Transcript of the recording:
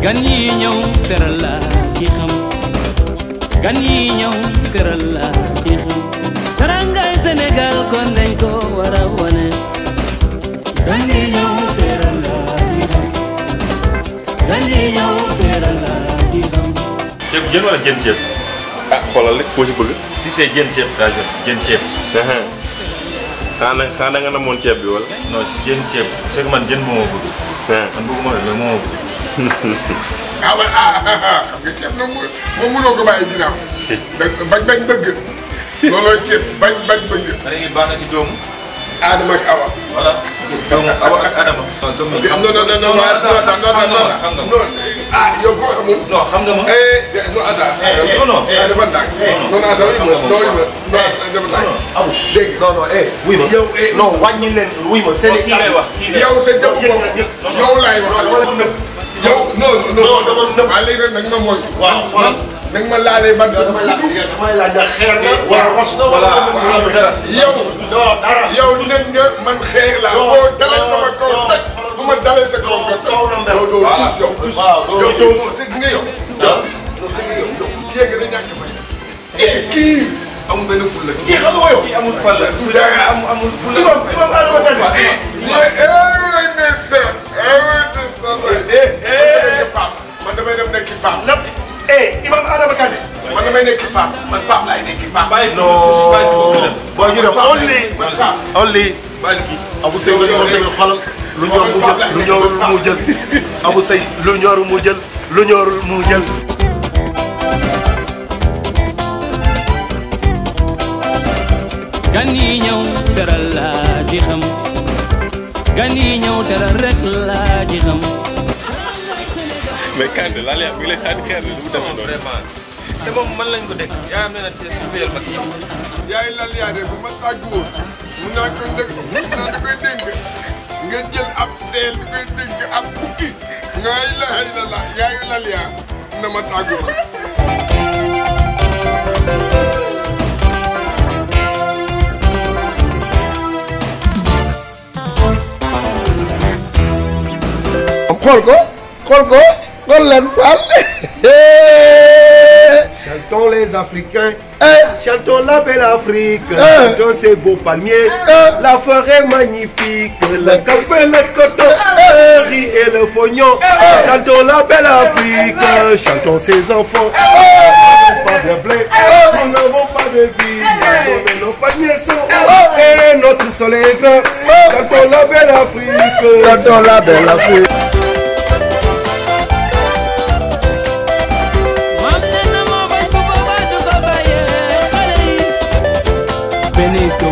gan yi ñëw teral la ki xam gan yi ñëw teral la ki xam terangay Sénégal kon dañ ko war a wane gan yi ñëw teral la ki xam gan yi ñëw teral la ki xam ceeb jën wala jën ceeb ah xoolal rek koo si bëgg. si c'est jën ceeb daa jën jën ceeb xanaa xanaa nga namoon ceeb bi wala. non jën ceeb c'est que man jën moo ma bëgg man bëgguma de mais moo ma bëgg ah wala ah xam nga ceeb nag mu moom mënoo ko bàyyi ginnaaw. da bañ bañ bëgg. loolooy ceeb bañ bañ bëgg. pare ngi baax na ci doomu Adama ak Awa. voilà doomu awa ak adama non comme ni non non non non non attends non non non xam nga non ah yow koo xamul. non xam nga ma eh non attends. non non ah dafa ndànk. non non attends oui ma non oui ma non dafa ndànk. amul dégg nga. non non eh wuy ma yow eh non wàññi leen wuy ma seen kii ngay wax kii ngay yow sa jëmm bopp yow laay wax. yow non non Non, dama nëb. waaw léegi nag nag ma moytu. waaw xoolal nag ma laalee bant bu damay laaj gudd. damay laaj ndax xeer na wala ros na voilà wala amul dara yow non dara yow nekk nga man xeer laa Non, boo dalee sama non, kaw non. teg bu ma dalee sa kaw nga kaw na mel. yow doo Voilà. tus yow tus Waaw, doo yow tus. doo sëgg nga yow yow sëgg nga yow yow yéeg na ñàkk fay eh kii amul benn ful la ci kii xam nga yow kii amul fal la du dara amul amul ful imam imam Adama Kane ay mais seet ay mais seet man damay dem nekki Pape lépp eh imam Adama Kane man damay nekki Pape man Pape laay nekki Pape bàyyi ko non bàyyi ko gën booy ñu dem only man Pape only bàyyi kii Abu Sey lu ñor tamit xolal lu ñor mu jël lu ñorul mu jël Abu Sey lu ñor mu jël lu ñorul mu jël gan yi ñëw teral la ki xam gan yi ñëw teral rek la ki xam mais Kande laal yaa ngi lay xaar xeer bi lu mu demee noonu. vraiment te moom man lañ ko dégg yaa am na te surveiller ma kii yaay lal yaa de bu ma tàgguwoon mun naa koy dëgg mun naa da koy dénk nga jël ab seel di koy dénk ab bukki nga ilaha illallah yaayu lal yaa na ma tàggu ma xool ko xool ko xool leen Fall chantons les Africains chantons la belle Afrique chantons ces beaux palmiers la forêt magnifique le café le coton le riz et le fognon chantons la belle Afrique chantons ces enfants nous n'avons pas de blé nous n'avons pas de vie mais nos paniers sont hauts et notre soleil est grand chantons la belle Afrique chantons la belle Afrique moom nee na moo bañ bu boobaa du ko bàyyee xale yi Benito